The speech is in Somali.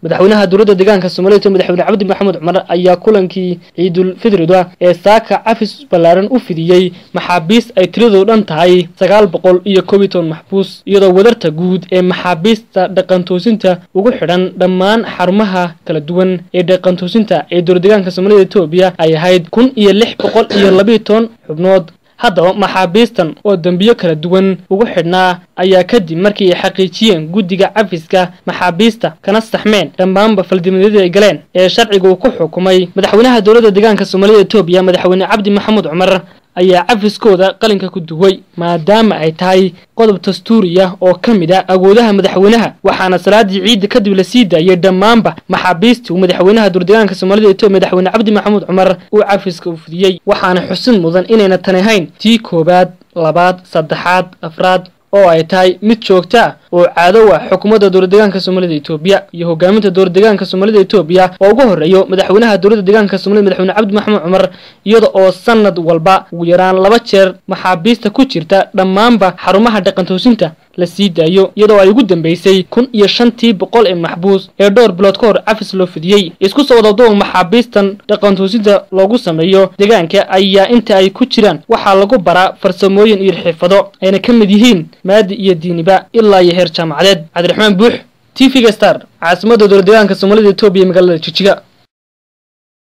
madaxweynaha dowladda deegaanka soomaalida etoobiya madaxweyne cabdi maxamed cumar ayaa kulankii ciidul fidrida ee saaka cafis ballaaran u fidiyey maxaabiist ay tiradoo dhan tahay sagaal boqol iyo koob iyo toban maxbuus iyadoo wadarta guud ee maxaabiista dhaqantoosinta ugu xidhan dhammaan xarumaha kala duwan ee dhaqantoosinta ee dowlad deegaanka soomaalida etoobiya ay ahayd kun iyo lix boqol iyo labiiyo toban xubnood haddaba maxaabiistan oo dembiyo kala duwan ugu xidhnaa ayaa kadib markii ay xaqiijiyeen guddiga cafiska maxaabiista kana saxmeen dhammaanba faldimadyadii ay galeen ee sharciga uu ku xukumay madaxweynaha dowladda deegaanka soomaalida etoobiya madaxweyne cabdi maxamuud cumar ayaa cafiskooda qalinka ku duway maadaama ay tahay qodob dastuuri ah oo ka mid ah awoodaha madaxweynaha waxaana salaadii ciidda kadib la sii daayay dhammaanba maxaabiistii uu madaxweynaha dowladdeegaanka soomaalida etoobiya madaxweyne cabdi maxamuud cumar uu cafiska u fidiyey waxaana xusin mudan inayna tani ahayn tii koowaad labaad saddexaad afraad oo ay tahay mid joogta ah oo caadow ah xukuumadda dowlad deegaanka soomaalida etoobiya iyo hogaaminta dowlad deegaanka soomaalida etoobiya oo ugu horreeyo madaxweynaha dowladda deegaanka soomaalida madaxweyne cabdi maxamuud cumar iyada oo sanad walba ugu yaraan laba jeer maxaabiista ku jirta dhammaanba xarumaha dhaqantoosinta la sii daayo iyadoo ay ugu dambeysay kun iyo shantii boqol ee maxbuus ee dhowr bilood ka hor cafis loo fidiyey isku soo wadaduwa maxaabiistan dhaqantoosinta loogu sameeyo deegaanka ayaa inta ay ku jiraan waxaa lagu baraa farsamooyin iyo xirfado ayna ka mid yihiin maadi iyo diiniba ilaa iyo heer jaamacadeed cabdiraxmaan buux t v-ga star caasimadda dowlad deegaanka soomaalida etoobiya magaalada jijiga